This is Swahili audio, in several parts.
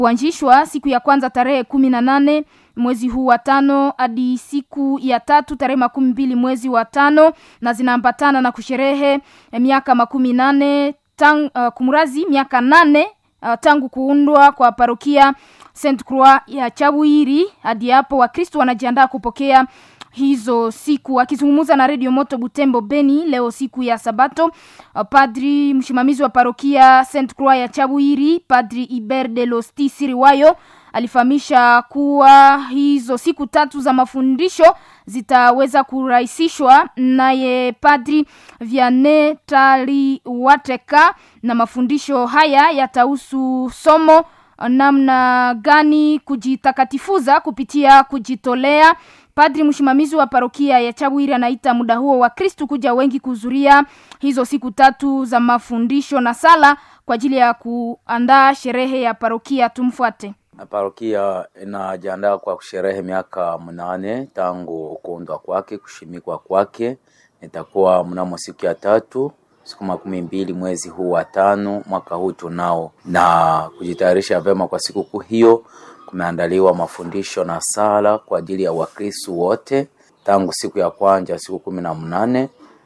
kuanzishwa siku ya kwanza tarehe kumi na nane mwezi huu wa tano hadi siku ya tatu tarehe makumi mbili mwezi wa tano na zinaambatana na kusherehe miaka makumi nane tang, uh, kumrazi miaka nane uh, tangu kuundwa kwa parokia Saint Croix ya Chabwiri. Hadi hapo Wakristo wanajiandaa kupokea hizo siku. Akizungumza na Radio Moto Butembo Beni leo siku ya Sabato, uh, padri msimamizi wa parokia Saint Croix ya Chabwiri, Padri Iber de Losti Siriwayo alifahamisha kuwa hizo siku tatu za mafundisho zitaweza kurahisishwa naye Padri Vianney Taliwateka, na mafundisho haya yatahusu somo namna gani kujitakatifuza kupitia kujitolea. Padri msimamizi wa parokia ya Chabwiri anaita muda huo wa Kristu kuja wengi kuhudhuria hizo siku tatu za mafundisho na sala kwa ajili ya kuandaa sherehe ya parokia. Tumfuate. Parokia inajiandaa kwa kusherehe miaka mnane tangu kuundwa kwake, kushimikwa kwake. Itakuwa mnamo siku ya tatu siku makumi mbili mwezi huu wa tano mwaka huu tunao, na kujitayarisha vyema kwa sikukuu hiyo, kumeandaliwa mafundisho na sala kwa ajili ya Wakristo wote tangu siku ya kwanza siku kumi na mnane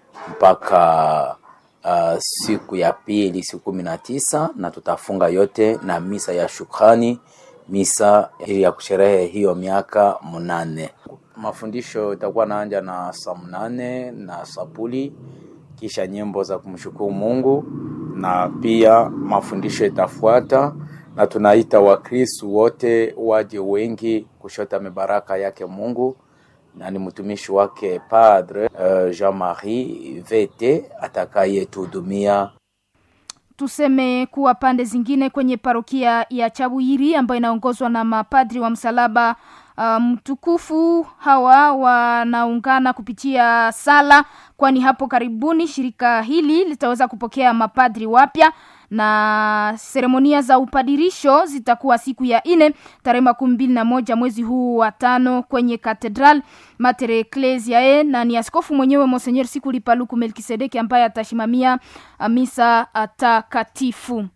mpaka uh, siku ya pili siku kumi na tisa na tutafunga yote na misa ya shukrani, misa ya kusherehe hiyo miaka mnane. Mafundisho itakuwa naanja na saa mnane na sapuli kisha nyimbo za kumshukuru Mungu na pia mafundisho itafuata, na tunaita Wakristu wote waje wengi kushota mibaraka yake Mungu, na ni mtumishi wake Padre uh, Jean-Marie Vete atakayetuhudumia. Tuseme kuwa pande zingine kwenye parokia ya Chabwiri ambayo inaongozwa na mapadri wa msalaba mtukufu um, hawa wanaungana kupitia sala, kwani hapo karibuni shirika hili litaweza kupokea mapadri wapya na seremonia za upadirisho zitakuwa siku ya ine tarehe makumi mbili na moja mwezi huu wa tano kwenye Katedral Mater Ecclesiae, na ni askofu mwenyewe Monsenyer Sikuli Paluku Melkisedeki ambaye atashimamia misa takatifu.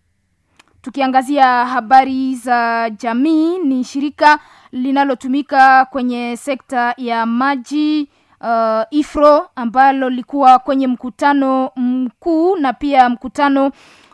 Tukiangazia habari za jamii, ni shirika linalotumika kwenye sekta ya maji uh, IFRO ambalo likuwa kwenye mkutano mkuu na pia mkutano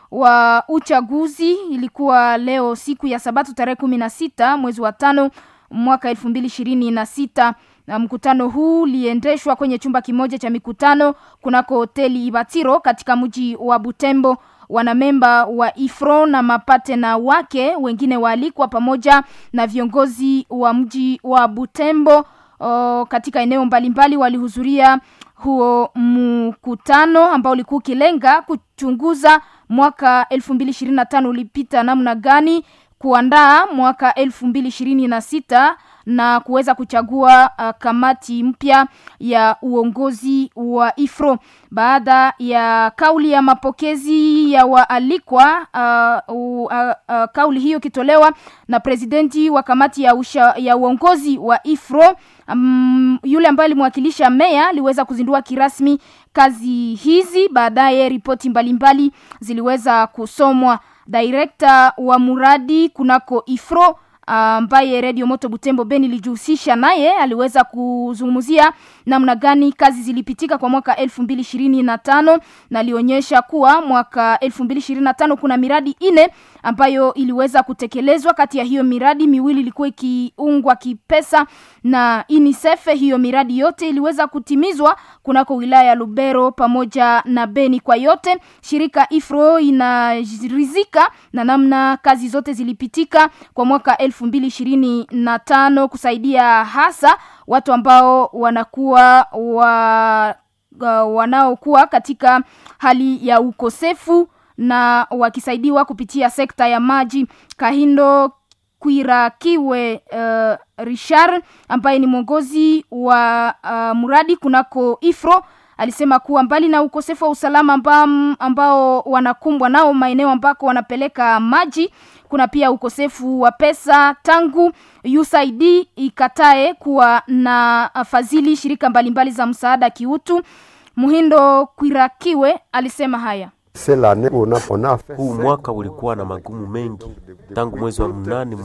wa uchaguzi. Ilikuwa leo siku ya Sabato tarehe kumi na sita mwezi wa tano mwaka elfu mbili ishirini na sita na mkutano huu uliendeshwa kwenye chumba kimoja cha mikutano kunako hoteli Ibatiro katika mji wa Butembo. Wanamemba wa IFRO na mapatena wake wengine waalikwa pamoja na viongozi wa mji wa Butembo o, katika eneo mbalimbali walihudhuria huo mkutano ambao ulikuwa ukilenga kuchunguza mwaka elfu mbili ishirini na tano ulipita namna gani, kuandaa mwaka elfu mbili ishirini na sita na kuweza kuchagua uh, kamati mpya ya uongozi wa IFRO baada ya kauli ya mapokezi ya waalikwa. Uh, uh, uh, kauli hiyo ikitolewa na presidenti wa kamati ya, usha, ya uongozi wa IFRO um, yule ambaye alimwakilisha meya aliweza kuzindua kirasmi kazi hizi. Baadaye ripoti mbalimbali ziliweza kusomwa. Direkta wa muradi kunako IFRO ambaye uh, Radio Moto Butembo Beni ilijihusisha naye aliweza kuzungumzia namna gani kazi zilipitika kwa mwaka elfu mbili ishirini na tano na alionyesha kuwa mwaka elfu mbili ishirini na tano kuna miradi ine ambayo iliweza kutekelezwa. Kati ya hiyo miradi miwili ilikuwa ikiungwa kipesa na UNICEF. Hiyo miradi yote iliweza kutimizwa kunako wilaya ya Lubero pamoja na Beni. Kwa yote shirika IFRO inarizika na namna kazi zote zilipitika kwa mwaka elfu mbili ishirini na tano kusaidia hasa watu ambao wanakuwa wa, uh, wanaokuwa katika hali ya ukosefu na wakisaidiwa kupitia sekta ya maji. Kahindo Kwirakiwe uh, Richard ambaye ni mwongozi wa uh, mradi kunako IFRO alisema kuwa mbali na ukosefu wa usalama ambao, ambao wanakumbwa nao maeneo ambako wanapeleka maji, kuna pia ukosefu wa pesa tangu USAID ikatae kuwa na fadhili shirika mbalimbali za msaada kiutu. Muhindo Kwirakiwe alisema haya. Huu mwaka ulikuwa na magumu mengi tangu mwezi wa mnane